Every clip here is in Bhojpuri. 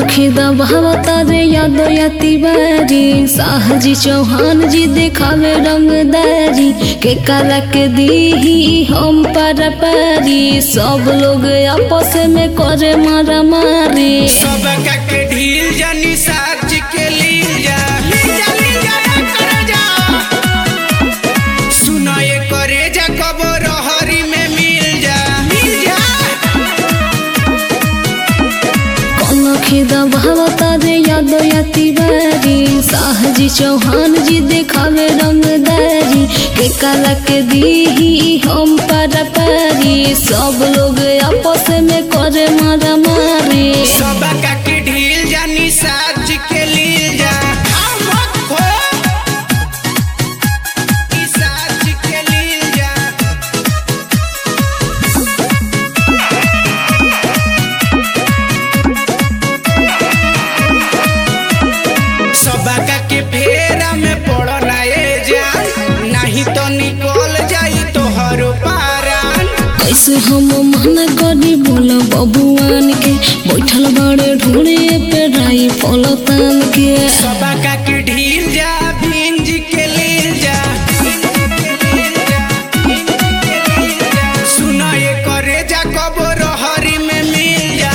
खिदा भावता रे यादो यति बारी साहजी चौहान जी देखावे रंगदारी के करा के दीही हम पर पारी सब लोग आपस में करे मारा मारी सब के ढील जानी साज के लील जा लील जा, लील जा, रे करे जा। सुना ये करे जा कबर हरी में मिल जा मिल जा खिदा भावता रे यादो यति बारी साहजी चौहान जी देखावे रंगदारी के कला के दीही हम पर पारी सब लोग आपस में करे मारा मारी सब के ढील जानी साज के लील जा आओ मत खो ई साज के लील जा सबका के फेरा में पड़ना ए जान नहीं तो निकल जाई तोहर पारान कैसे हम मना करी बोला बबुआन के बैठल बड़े ढूंढे पे राई पलतान के सबका के ढील जा भिंज के लील जा सुना ये करे जा कबर हरी में मिल जा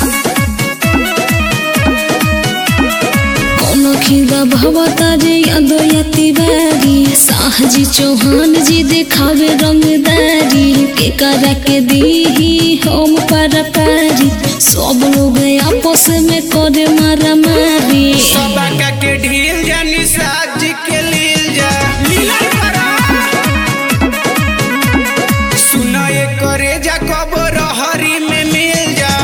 कौन खिदा भवता रे यादो यति बारी साहजी चौहान जी देखावे रंगदारी के करा के दीही हम पर पारी सब लोग आपस में करे मारा मारी सबका के ढील जानी साज के लील जा लीला करा सुना ये करे जा कबर हरी में मिल जा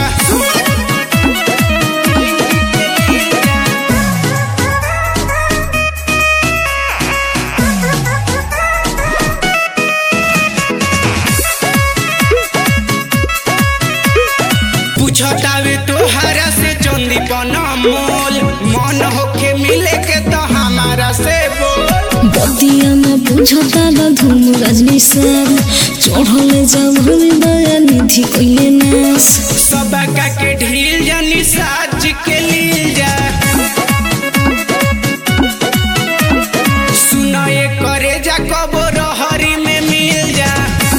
पूछतावे तोहरा से चंदी मोल मन होके मिले के तो हमारा से बोल बदिया न बुझता न धूम रजनी सर चढ़ले जब दया निधि कोइले नास सबका के ढील जानी साज के लील जा सुना ये करे जा कबर हरी में मिल जा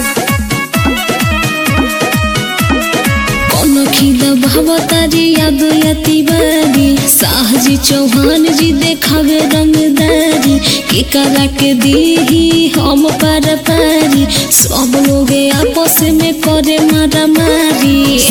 कौन खिदा भवतारी याद यति बारी साहजी चौहान जी देखावे रंगदारी के करा के दीही हम पर पारी सब लोग आपस में करे मारा मारी